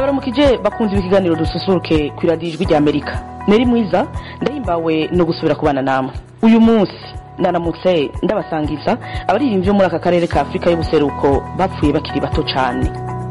ndabaramukije bakunze ibikiganiro dususuruke ku iradiyo ijwi ry'amerika neri mwiza ndahimbawe no gusubira kubana namwe uyu munsi naramutse ndabasangiza abaririmbyi bo muri aka karere ka afurika y'ubuseruko bapfuye bakiri bato cyane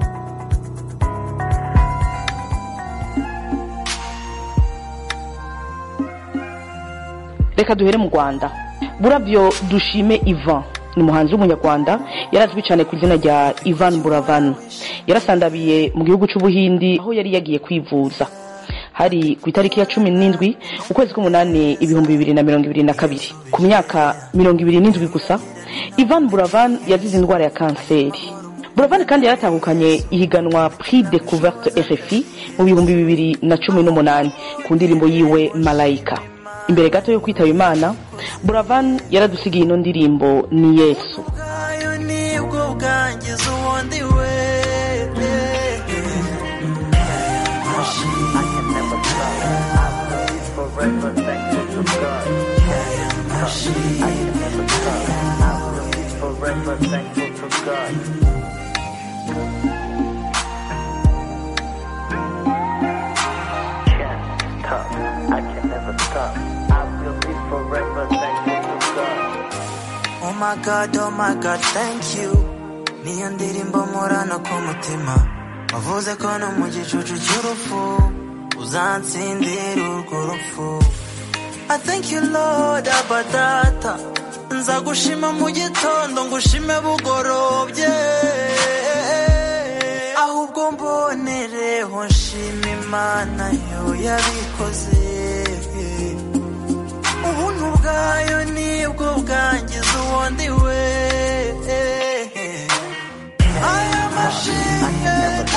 reka duhere mu rwanda burabyo dushime ivan ni umuhanzi w'umunyarwanda yarazwi cyane ku izina rya ivan buravan yarasandabiye mu gihugu cy'ubuhindi aho yari yagiye kwivuza hari ku itariki ya cumi n'indwi ukwezi k'umunani ibihumbi bibiri na mirongo ibiri na kabiri ku myaka mirongo ibiri n'indwi gusa ivan buravan yazize indwara ya kanseri buravan kandi yaratahukanye ihiganwa prix de couverte rfi mu bihumbi bibiri na cumi n'umunani ku ndirimbo yiwe malayika imbere gato yo kwitaba imana buravan yaradusigiye ino ndirimbo ni yesu bwayo nibwo bwangiza ubundi we Oh my god, oh my god, thank you Niyo ndirimbo murana ku mutima Wavuze ko no mu gicucu cy'urupfu Uzansindira urwo rupfu I thank you Lord abadata Nza gushima mu gitondo ngushime bugorobye Ahubwo mbonereho nshima Imana yo yabikoze ubuntu bwayo nibwo bwangiza ubundi we aya mashimwe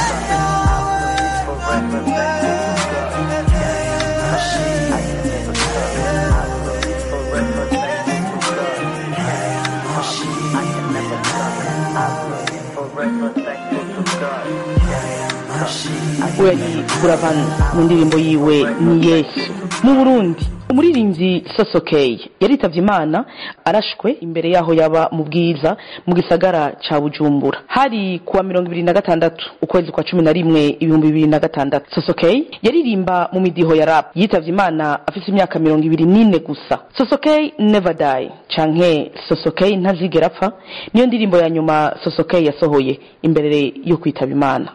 we yari buravan mu ndirimbo yiwe ni yesu mu burundi umuririmbyi sosokeye yaritavye imana arashwe imbere yaho yaba mu bwiza mu gisagara ca bujumbura hari kuwa mirongo ibiri na gatandatu ukwezi kwa cumi na rimwe ibihumbi bibiri na gatandatu sosokeye yaririmba mu midiho ya rap yitavye imana afise imyaka mirongo ibiri n'ine gusa sosokeye never die canke sosokeye ntazigera apfa niyo ndirimbo ya nyuma sosokeye yasohoye imbere yo kwitaba imana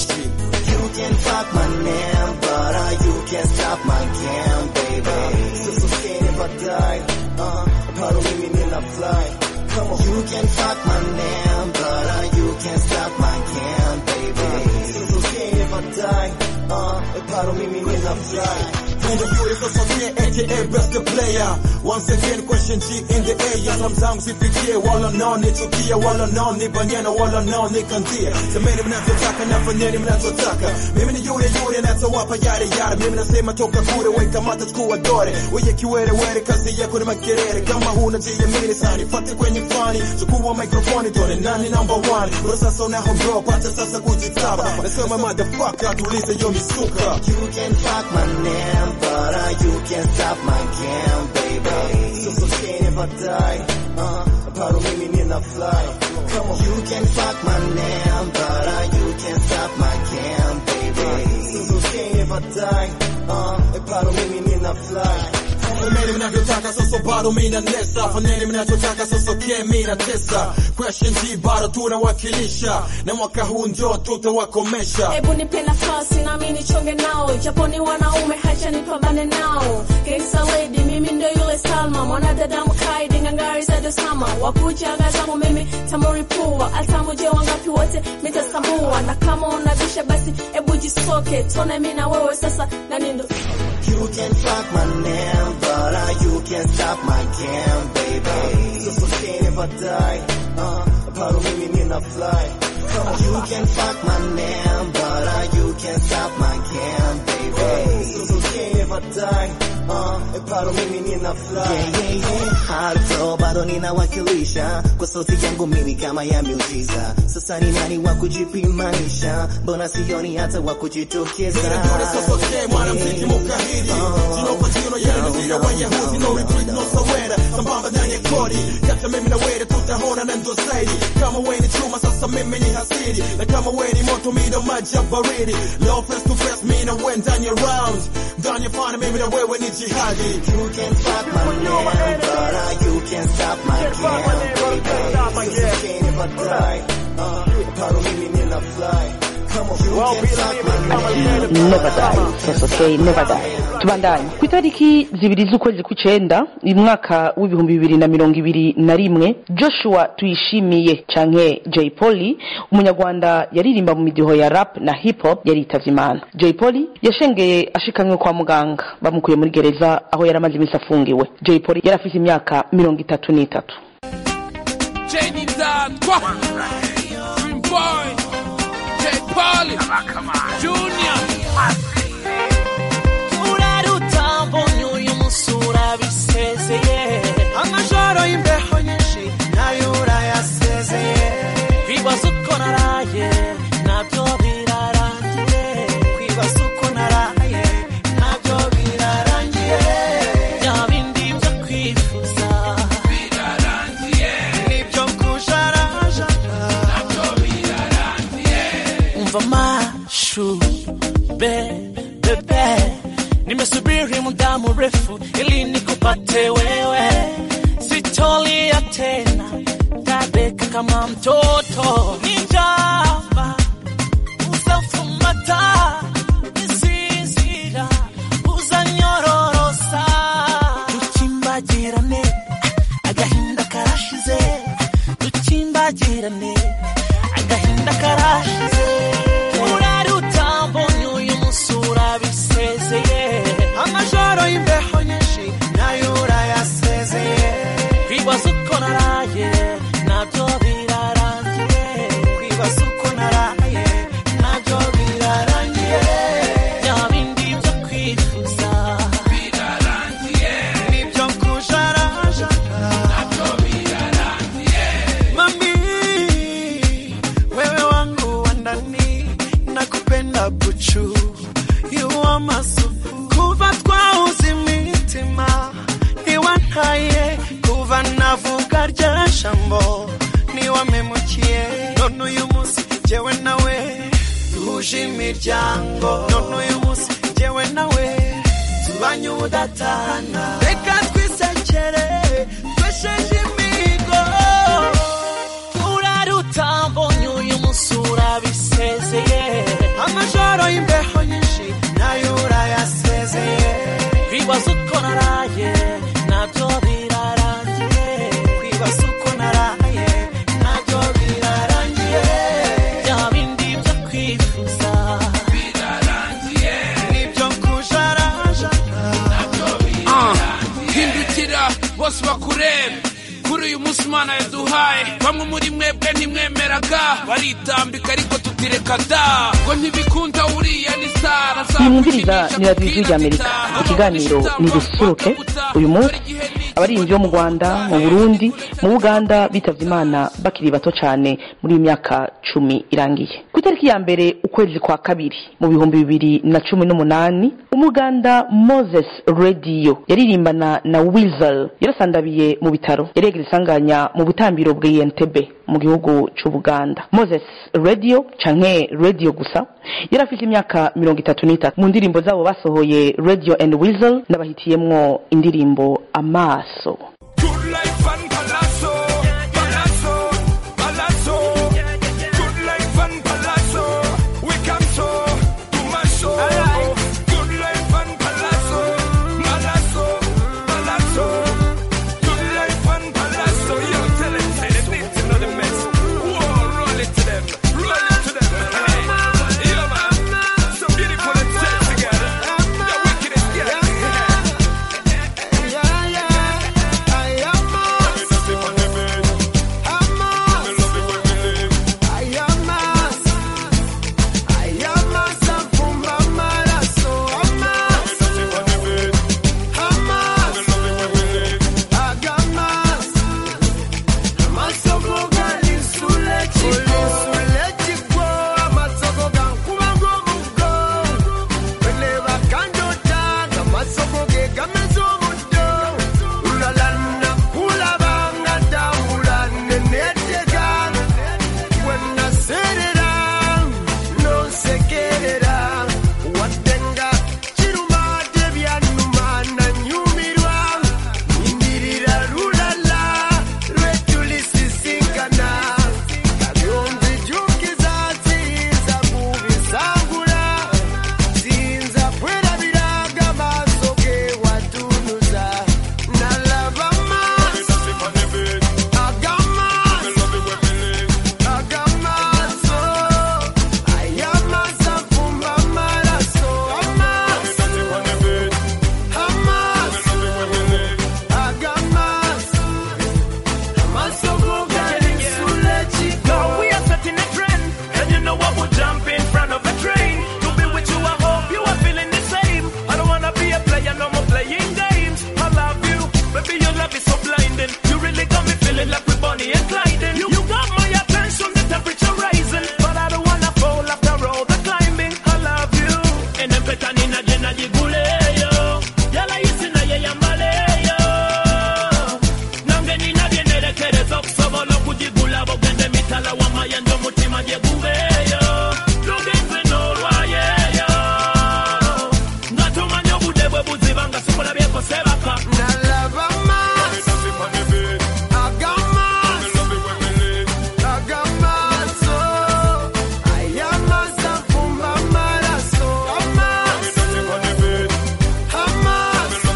You can fuck my name, but uh, you can't stop my game, baby. So, so scared if I die, uh, part of me in a fly. Come on. You can fuck my name, but uh, you can't stop my game, baby. So, so scared if I die, uh, part of me in a fly. And the beautiful Sophia, aka best player. Once again, question G in the air. Sometimes if you care, wala nani tukia, wala nani banyana, wala nani kandia. Semeni mnachotaka na fanyeni mnachotaka. Mimi ni yule yule natawapa yale yale. Mimi nasema toka kule, weka mata chukua dore. Weye kiwere were, kazi yako ni makelele. Kama huna jiamini sana, nifate kwenye fani. Chukua microphone, tone nani number one. Bro sasa unahombro, pata sasa kujitaba. Nasema motherfucker, tulize yo misuka. You can fuck my name, but uh, you can't stop my game, baby. So so scared if I die, uh, part of me in a fly. Come on, you can fuck my name, but uh, you can't stop my game, baby. So so scared if I die, uh, part of me in a fly. Fanyeni mnavyotaka sasa bado mina nesa Fanyeni mnachotaka sasa ke mina tesa Question G bado tunawakilisha Na mwaka huu ndio tutawakomesha Hebu nipe nafasi nami nichonge nao, japo ni wanaume, hacha nipambane nao. Gangsta lady, mimi ndo yule Salma, mwanadada mkaidi, ngangari za dosama, wakujaga zangu mimi tamuripua, atamuje wangapi wote mitasambua, na kama unabisha basi hebu jisoke, tone mi na wewe sasa, nani ndo You can fuck my name, but uh, you can't stop my game, baby. So so scared if I die, uh, part of me in a fly. Come on, you can fuck my name, but uh, you can't stop my game, baby. So so scared if I die, uh, part of me in a fly. Yeah, yeah, yeah. Hato bado ninawakilisha kwa sauti yangu mimi kama ya miujiza. Sasa ni nani wa kujipimanisha? Mbona sioni hata wa kujitokeza? Ndio sasa ke mwanamziki mukahidi Jino kwa jino yeye ndio Wayahudi No retreat no surrender Sambamba ndani ya kodi Kata mimi na wewe tutahona na ndo zaidi Kama wewe ni chuma sasa mimi ni hasiri na kama we ni moto mi ndo maji ya baridi leo face to face mi na we ndani ya round ndani ya fana mimi na wewe ni jihadi You can fuck my name, but uh, you can stop my game, baby. Sustain if I die. Uh, paro mimi nina fly. Come on, you can fuck my name. never die yes okay never die tubandanye ku itariki zibiri z'ukwezi kw'icenda uyu mwaka w'ibihumbi bibiri na mirongo ibiri na rimwe joshua tuyishimiye canke jay polly umunyarwanda yaririmba mu midiho ya rap na hip hop yaritavye imana jay polly yashengeye ashikanywe kwa muganga bamukuye muri gereza aho yari amaze iminsi afungiwe jay polly yari afise imyaka mirongo itatu n'itatu Jenny Dadwa, Dream Boy, J Polly, Junior. urarutambo uyu musura bisezeye amajoro y'imbeho nyinshi nayo urayasezeye kwibaza uko naraye nabyo birarangiye kwibaza uko naraye nabyo birarangiye bya bindi byo kwifuza birarangiye nibyo kujarajara nabyo birarangiye umva mashu be bebe nimesubiri muda mrefu ili nikupate wewe sitolia tena tabeka kama mtoto nijaba uzafumata isizira uzanyororosa dukimbagirane agahinda karashize dukimbagirane agahinda karashize urarutambo uyu musura bisezeye amajoro y'imbeho nyinshi nayo urayasezeye kwibaza uko naraye nabyo birarangiye kwibaza uko naraye nabyo birarangiye bya bindi byo kwifuza birarangiye nibyo kujarajara nabyo birarangiye mami wewe wangu wa ndani nakupenda buchu yuwa masufu kuva twahuze imitima iwantaye kuva navuga rya jambo niwamemukiye none uyu munsi jyewe nawe duhuje imiryango none uyu munsi jyewe nawe tubanye ubudatana reka twisekere twesheje imigo urarutambo uyu musura bisezeye amajoro y'imbeho nyinshi nayo urayasezeye kwibaza uko naraye nabyo birarangiye kwibaza uko naraye nabyo birarangiye bya bindi byo kwifuza birarangiye nibyo kujarajara hindukira bose bakurebe kuri uyu munsi imana yaduhaye bamwe muri mwebwe ntimwemeraga baritambika ariko tutireka da ngo ntibikunda uriya ni sara nimwumviriza ni radiyo ijwi ry'amerika ikiganiro ni dususuruke uyu munsi abaririmbyi bo mu rwanda mu burundi mu buganda bitavye imana bakiri bato cyane muri iyi myaka cumi irangiye ku itariki ya mbere ukwezi kwa kabiri mu bihumbi bibiri na cumi n'umunani umuganda moses radio yaririmbana na wizel yarasandabiye mu bitaro yari yagira isanganya mu butambiro bw'iyentebe mu gihugu c'ubuganda moses radio canke radio gusa yari afite imyaka mirongo itatu n'itatu mu ndirimbo zabo basohoye radio and wizel n'abahitiyemwo indirimbo amaso Good life and palazzo, palazzo, palazzo. Good life and palazzo, we come so to my show. Good life and palazzo, palazzo, palazzo. Good life and palazzo, yo, tell it, say they need to know the mess. Whoa, roll it to them, roll it to them. Hey, yeah, man, so beautiful and sexy, girl. You're wicked as girl. najiguleyo yalayisi naye yambaleyo nange nina byenerekereza okusobola okugigula bogende mitala wamayendo omutima gye gubeeyo lugenze n'olwayeyo nga tomanya obudde bwe buziba nga sikulabyeko sebaka Nalaba maso, agamaso, agamaso, ayamaza fumba maraso, amaso, amaso,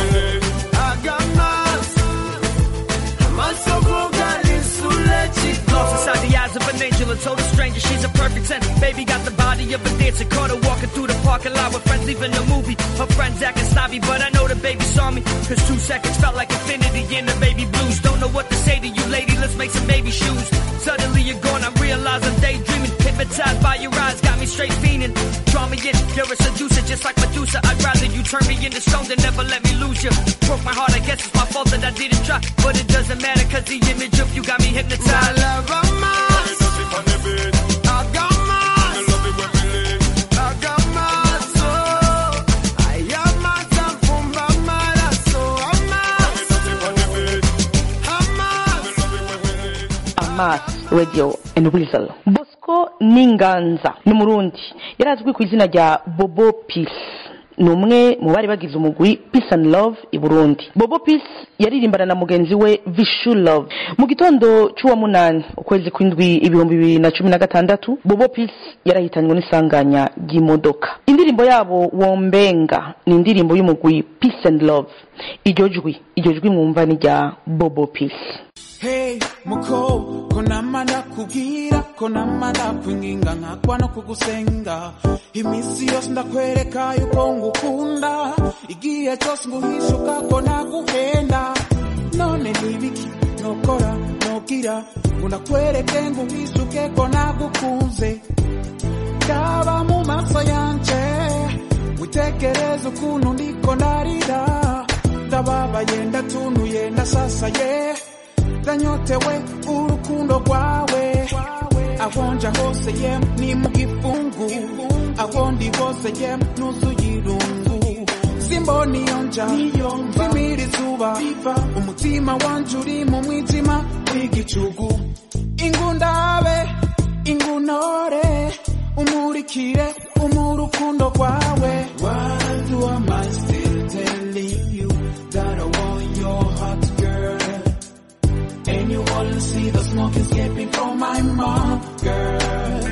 agamaso, amaso kugalisule chiko. Lost inside the eyes of an angel and told a stranger she's a perfect ten. Baby got the body of a dancer. Caught her walking through the parking lot with friends leaving the movie. Her friends acting snobby, but I know the baby saw me. Cause two seconds felt like infinity in the baby blues. Don't know what to say to you, lady. Let's make some baby shoes. Suddenly you're gone. I realize I'm daydreaming. Hypnotized by your eyes, got me straight fiending. Draw me in, you're a seducer, just like Medusa. I'd rather you turn me into stone than never let me lose you. Broke my heart, I guess it's my fault that I didn't try. But it doesn't matter, cause the image of you got me hypnotized. Nalaba maso, agamaso, agamaso, ayamaza fumba maraso, amaso, amaso. amas radio and weasel bosco ninganza ni umurundi yari azwi ku izina rya bobo peace ni umwe mu bari bagize umugwi peace and love i burundi bobo peace yaririmbana na mugenzi we vishu love mu gitondo cy'uwa munani ukwezi kw'indwi ibihumbi bibiri na cumi na gatandatu bobo peace yarahitanywe n'isanganya ry'imodoka indirimbo yabo wombenga ni indirimbo y'umugwi peace and love iryo jwi iryo jwi mwumva ni rya bobo peace Hey, muko, kona manda kubwira, kona manda kwinginga nkakwa no kugusenga. Imisi yose ndakwereka yuko ngukunda, igihe cyose nguhishuka ko naguhenda. None nibiki nokora nobwira, ngo ndakwereke nguhishuke ko nagukunze. Kaba mu maso yanje, witekereze ukuntu ndiko ndarira. Ndababaye ndatunuye ndasasaye. ndanyotewe urukundo rwawe aho nja hose ye ni mu gifungu aho ndi hose ye nuzuye irungu simbona iyo nja mvimira izuba umutima wanje uri mu mwijima w'igicugu ingundabe ingunore umurikire umu urukundo rwawe Why do I mind still telling you that I want your heart girl and you only see the smoke escaping from my mouth, girl.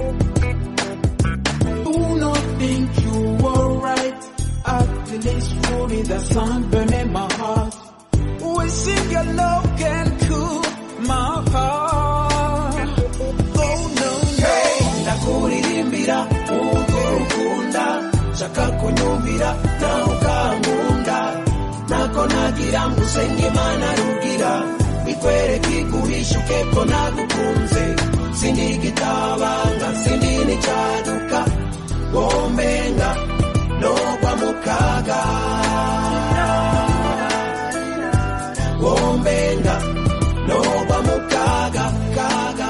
Do not think you were right. At least truly the sun burning my heart. Wishing your love can cool my heart. Oh no, no. Ndakuririmbira uko ukunda, shaka kunyumvira na ukankunda. Nako nagira ngo usenge Imana rugira, ikwereke iguhishuke ko nagukunze. Sindi gitabanga, sindi n'icyaduka, wombenga nogwa mu kaga. Wombenga nogwa mu kaga, kaga.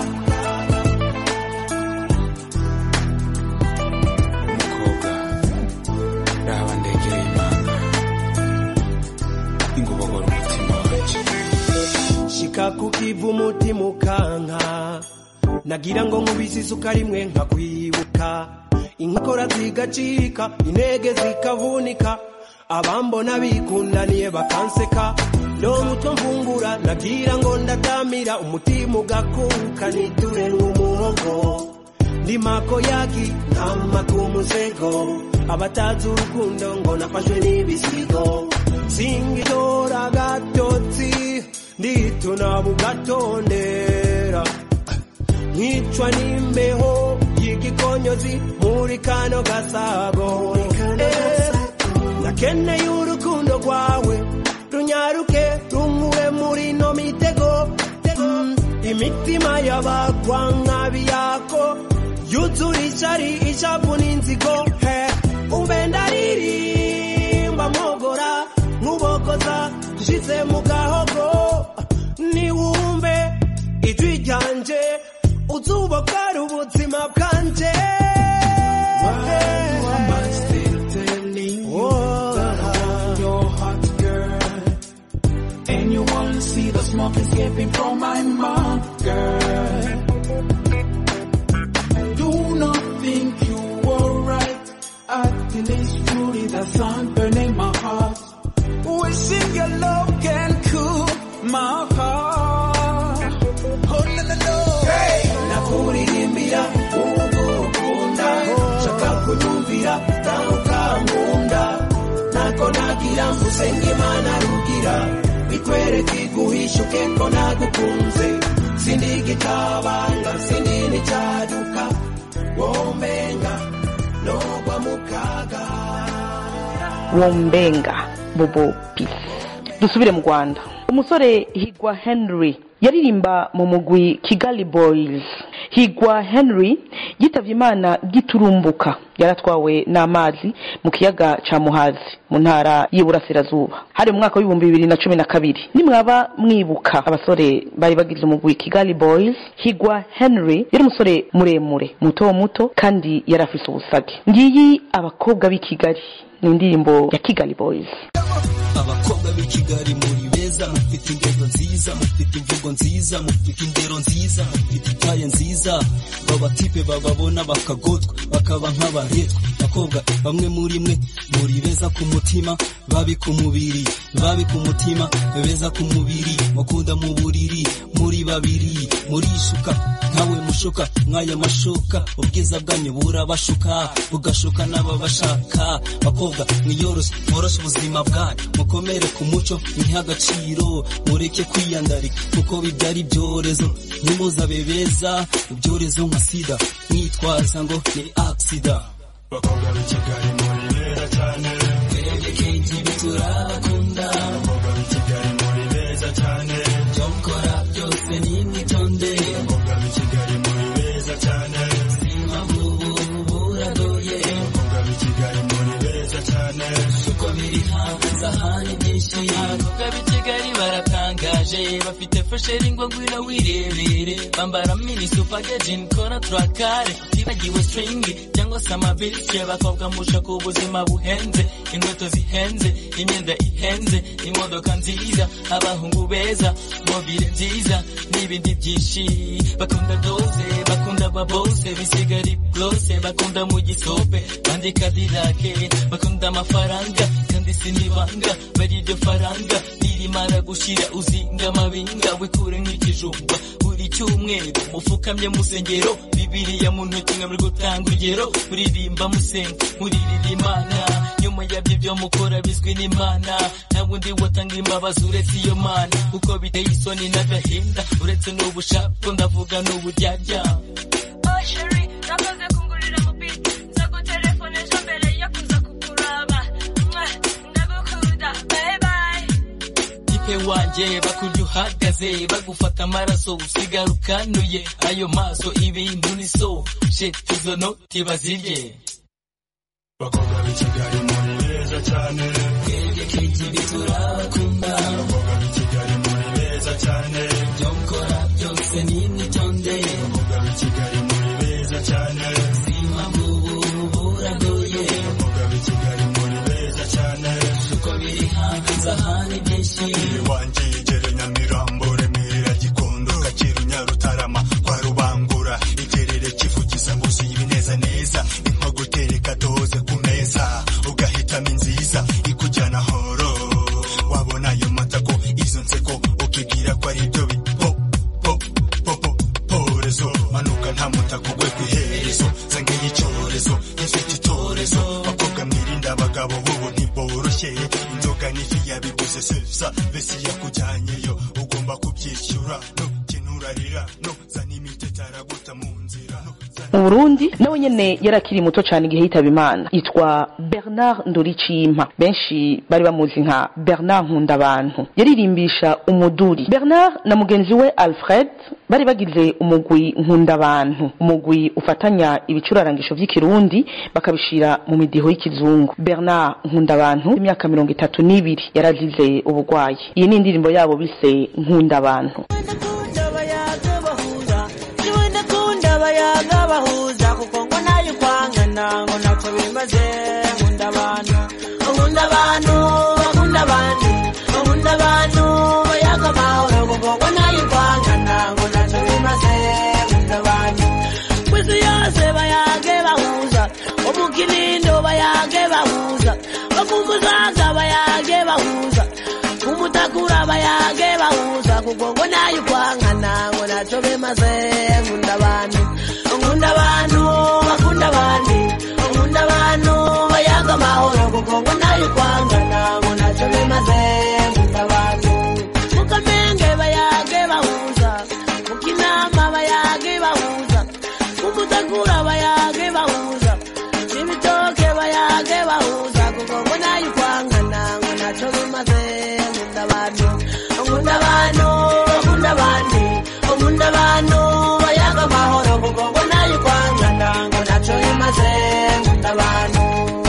umukobwa raba ndegera imana ingobogora umutima wanjye shika ku kivu umutima ukanka nagira ngo nkubise isuka rimwe nkakwibuka inkokora zigacika intege zikavunika abambona bikundaniye bakanseka no mutwe mvungura nagira ngo ndatamira umutima ugakuka niture nk'umuhogo ndi mako yaki nkama ku musego abatazi urukundo ngo nafashwe n'ibisigo singitora gatotsi ndituna bugatondera nkicwa n'imbeho y'igikonyozi muri kano gasago Eh, nakeneye urukundo rwawe runyaruke runkure muri no mitego Mm, imitima y'abagwa nk'abiyako yuzura ishari ishavu n'inzigo he umbe ndaririmba mwogora nkubogoza nshize mu gahogo niwumve ijwi ryanje uzubokora ubuzima bwanje Why am I still telling sun burning my heart. Wishing your love can cool my heart. Oh no no no. Hey, nakuririmbira ugukunda shaka kunyumvira nawe ukankunda nako nagira ngo usenge imana rugira bikwereke iguhishuke ko nagukunze sindi igitabanga sindi n'icyaduka womenga nogwa mu kaga wombenga bobo peace dusubire mu rwanda umusore higwa henry yaririmba mu mugwi kigali boys higwa henry yitavye imana giturumbuka yaratwawe n'amazi mu kiyaga ca muhazi mu ntara y'iburasirazuba hari mu mwaka w'ibihumbi bibiri na cumi na kabiri nimwaba mwibuka abasore bari bagize umugwi kigali boys higwa henry yari umusore muremure muto muto kandi yari afise ubusage ngiyi abakobwa b'i kigali ni indirimbo ya kigali boys abakobwa b'i kigali muri beza mufite ingendo nziza mufite imvugo nziza mufite indero nziza mufite itaye nziza babatipe bababona bakagotwa bakaba nk'abaretwa bakobwa bamwe muri mwe muri beza ku mutima babi ku mubiri babi ku mutima beza ku mubiri mukunda mu buriri muri babiri murishuka nkawe mushoka mwaya mashoka ubwiza bwanyu burabashuka bugashuka n'ababashaka bakobwa mwiyoroshe mworoshe ubuzima bwanyu mukomere ku muco mwihe agaciro mureke kwiyandarika kuko bibyara ibyorezo nimuzabe beza ibyorezo nka sida mwitwaza ngo ni aksida bakobwa b'i kigali muri beza cyane twebwe kenshi biturabakunda abakobwa b'i kigali muri beza cyane ibyo mukora byose ni mwitonde abakobwa b'i kigali muri beza cyane impamvu ubu buragoye abakobwa b'i kigali muri beza cyane uko biri hanze ahandi byinshi abakobwa b'i kigali baratangaje bafite fesheri ngo ngwino wirebere bambara mini supagejini kora turakare tibagiwe stringi cyangwa se amabishe bakobwa mushaka ubuzima buhenze inkweto zihenze imyenda ihenze imodoka nziza abahungu beza mobile nziza n'ibindi byinshi bakunda doze bakunda babose bisigari byose bakunda mu gisope bandika dirake bakunda amafaranga kandi sinibanga bari iryo faranga nirimara gushira uzinga amabinga wikure nk'ikijumba buri cyumweru mufukamye musengero bibiriya mu ntoki nka muri gutanga urugero muririmba musenga muririra imana nyuma yabyo byo mukora bizwi n'imana nta wundi watanga imbabazi uretse iyo mana kuko biteye isoni n'agahinda uretse n'ubushako ndavuga n'uburyarya Oh, Sherry, nakoze kungurira mu beat. Nzagutelefonesha mbere yo kuza kukuraba. Mwah, ndagukunda. Bye bye. tipe wanjye bakurya uhagaze bagufata amaraso usigara ukanuye ayo maso ibintu ni so shit izo noti bazirye bakobwa b'i kigali muri beza cyane twebwe kenshi biturabakunda abakobwa b'i kigali muri beza cyane ibyo mukora byose ni mwitonde abakobwa b'i kigali muri beza cyane impamvu ubu buragoye abakobwa b'i kigali muri beza cyane uko biri hanze ahandi byinshi iwanjye igere nyamirambo remera gikondo kacyiru nyarutarama kwa rubangura igerere kivugiza buzi ibineza neza inko gutereka doze ku meza ugahitamo inziza ikujyana horo wabona ayo matako izo nseko ukibwira ko ari byo bipo po po po porezo manuka nta mutako ugwe ku iherezo zangeye icyorezo gifite itorezo bakobwa mwirinda abagabo bubu ntiboroshye inzoga n'ifi yabiguze sesa besi yakujyanyeyo ugomba kubyishyura nukinurarira no zana imiti araguta mu nzira no zana mu burundi nawe nyene yari akiri muto cyane igihe yitaba imana yitwa bernard ndoricimpa benshi bari bamuzi nka bernard nkundabantu yaririmbisha umuduri bernard na mugenzi we alfred bari bagize umugwi nkundabantu umugwi ufatanya ibicurarangisho by'ikirundi bakabishira mu midiho y'ikizungu bernard nkundabantu imyaka mirongo itatu n'ibiri yarazize ubugwayi iyi ni indirimbo yabo bise nkundabantu ndakunda abayaga bahuza niwe ndakunda abayaga bahuza kuko ngo nayo kwangana ngo ntacyo bimaze nkunda abantu nkunda abantu bakunda abandi nkunda abantu bayaga amahoro kuko ngo nayo kwangana ngo ntacyo bimaze nkunda abantu ku isi yose bayage bahuza mu kinindo bayage bahuza umuzaza bayage bahuza umutakura bayage bahuza kuko ngo nayo kwankana ngo naco bimaze nkunda abantu nkunda abantu bakunda abandi nkunda abantu bayaga amahoro kuko ngo nayo kwankana ngo naco bimaze nkunda abantu mukamenge bayage bahuza mukinama bayage bahuza umutakura bayage bahuza ibitoke bayage bahuza kuko ngo nayo kwankana ngo naco bimaze nkunda abantu nkunda abantu nkunda abandi nkunda abantu bayaga amahoro kuko ngo nayo kwankana ngo naco bimaze nkunda abantu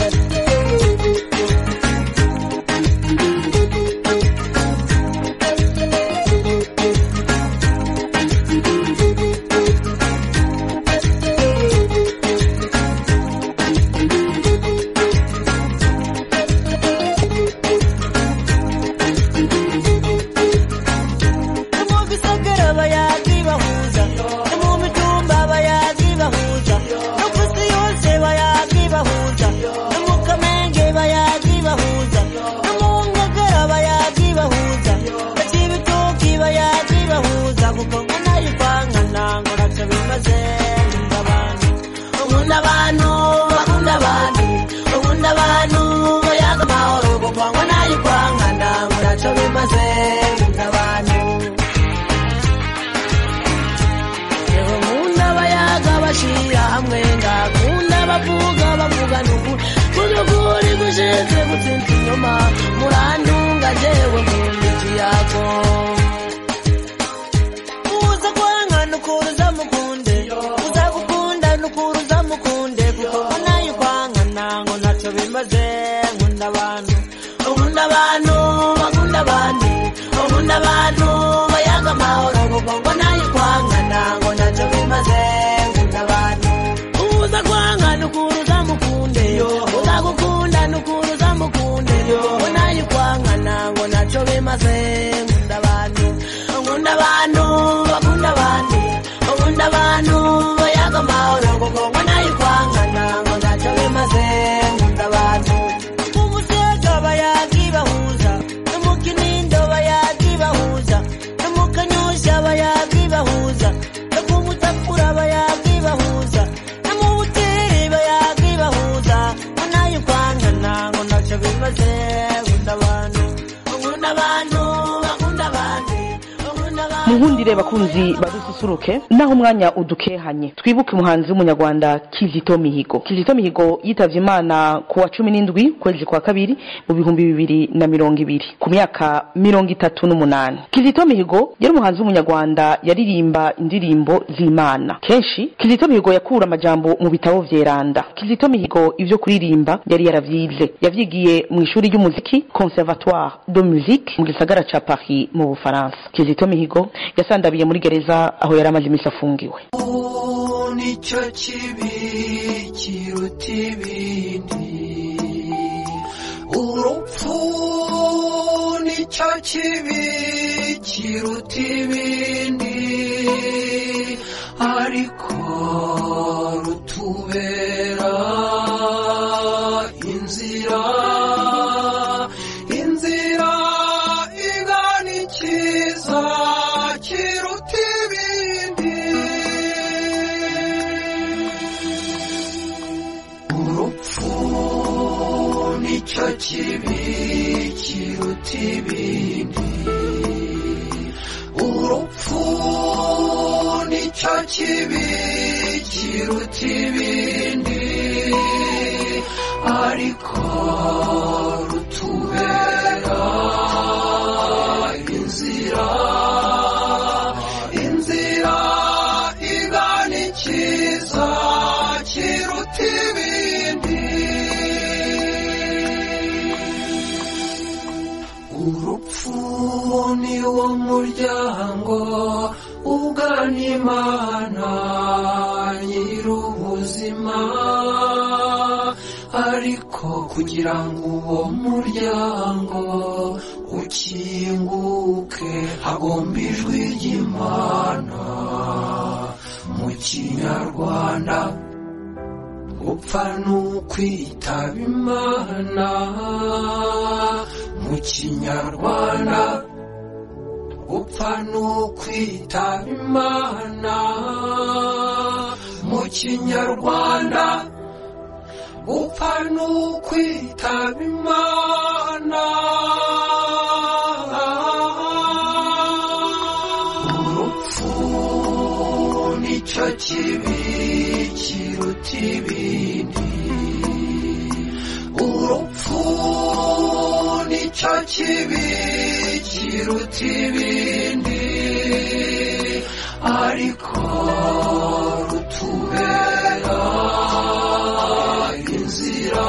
mu bisagara bayagi bahuza no mu mitumba bayagi bahuza no ku isi yose bayagi bahuza no mu kamenge bayagi bahuza no mu ngagara bayagi bahuza no cibitoki bayagi bahuza kuko ngo nayo kwankana ngo naco bimaze nkunda abantu nkunda abantu bakunda abandi nkunda abantu bayaga amahoro kuko ngo nayo kwankana ngo naco bimaze nkunda abantu yewe nkunda abayaga bashira hamwe ngakunda abavuga bavugana ukuri kudukuri gushinzwe gutsinda inyuma murantunga jewe nkunda ikiyago uza kwanga nukuruza mukunde uza gukunda nukuruza mukunde kuko ngo nayo kwangana ngo naco bimaze nkunda abantu nkunda abantu bakunda abandi nkunda abantu bayaga amahoro kuko ngo nayo kwangana ngo naco bimaze nkunda abantu uza kwanga nukuruza mukunde uza gukunda nukuruza mukunde ngo nayo kwangana ngo naco bimaze nkunda abantu nkunda abantu bakunda abandi nkunda abantu bayaga amahoro kuko ngo nayo kwangana ngo naco bimaze nkunda abantu umusega bayagi bahuza no mu kinindo bayagi bahuza no mu kanyusha bayagi bahuza no ku mutakura bayagi bahuza no mu buteri bayagi bahuza ngo nayo kwangana ngo naco bimaze nkunda abantu nkunda abantu bakunda abandi nkunda abantu munkundire bakunzi badususuruke naho umwanya udukehanye twibuke umuhanzi w'umunyarwanda kizito mihigo kizito mihigo yitavye imana ku wa cumi n'indwi kwezi kwa kabiri mu bihumbi bibiri na mirongo ibiri ku myaka mirongo itatu n'umunani kizito mihigo yari umuhanzi w'umunyarwanda yaririmba indirimbo z'imana kenshi kizito mihigo yakura amajambo mu bitabo vyeranda kizito mihigo ivyo kuririmba yari yaravyize yavyigiye mu ishuri ry'umuziki conservatoire de musique mu gisagara ca paris mu bufaransa kizito mihigo yasandabiye muri gereza aho yari amaze imisi afungiwe nicyo kibi kiruta ibindi urupfu nicyo kibi kiruta ibindi ariko rutubera inzira inzira igana ikiza kiruta ibindi urupfu nicyo kibi kiruta ibindi urupfu nicyo kibi kiruta ibindi ariko rutubera inzira inzira igana ikiza kiruta ibindi urupfu ni wo muryango ugana imana nyir'ubuzima ariko kugira ngo uwo muryango ukinguke hagomba ijwi ry'imana mu kinyarwanda gupfa n'ukwitaba imana mu kinyarwanda gupfa n'ukwitaba imana mu kinyarwanda gupfa n'ukwitaba imana urupfu nicyo kibi kiruta ibindi urupfu nicyo kibi kiruta ibindi ariko rutubera inzira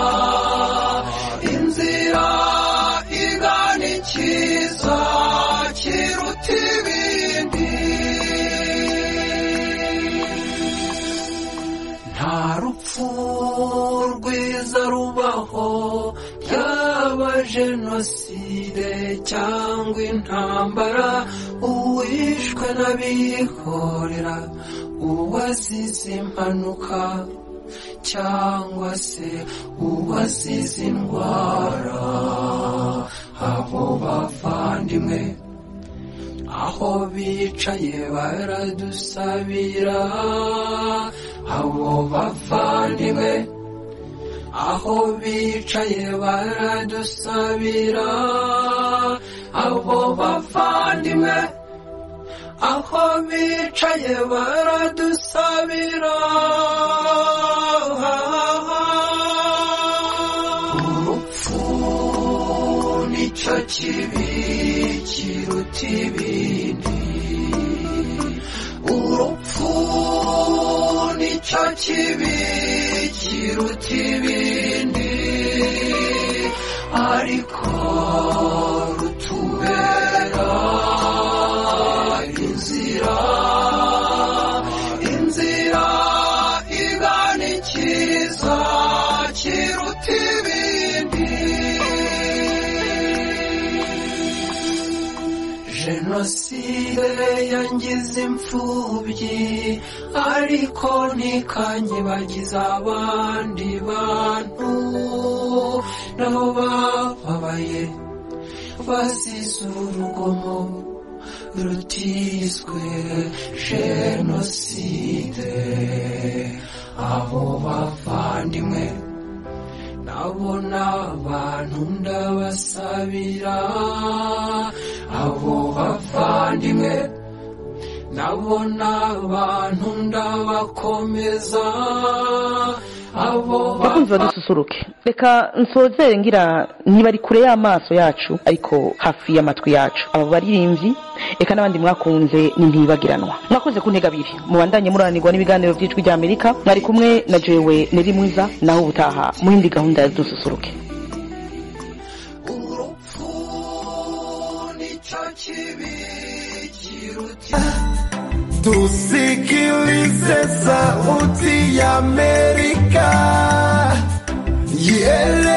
inzira igana ikiza kiruta ibindi nta rupfu rwiza rubaho yaba jenoside cyangwa intambara uwishwe n'abihorera uwazize impanuka cyangwa se uwazize indwara abo bavandimwe aho bicaye baradusabira abo bavandimwe aho bicaye baradusabira abo bavandimwe aho bicaye baradusabira urupfu nicyo kibi kiruta ibindi urupfu nicyo kibi kiruta ibindi ariko rutubera inzira inzira igana ikiza kiruta ibindi jenoside yangize imfubyi ariko ntikanyibagiza abandi bantu nabo bababaye bazize urugomo rutiswe jenoside abo bavandimwe nabo ni abantu ndabasabira abo bavandimwe nabo ni abantu ndabakomeza abo bakunzi badususuruke reka nsozere ngira niba ari kure y'amaso yacu ariko hafi y'amatwi yacu aba baririmbyi reka n'abandi mwakunze ni ntibagiranwa mwakoze ku ntego abiri mubandanye muranirwa n'ibiganiro by'ijwi rya amerika mwari kumwe na jewe neri mwiza naho ubutaha mu yindi gahunda ya dususuruke Tusikilize sauti ya Amerika. Yele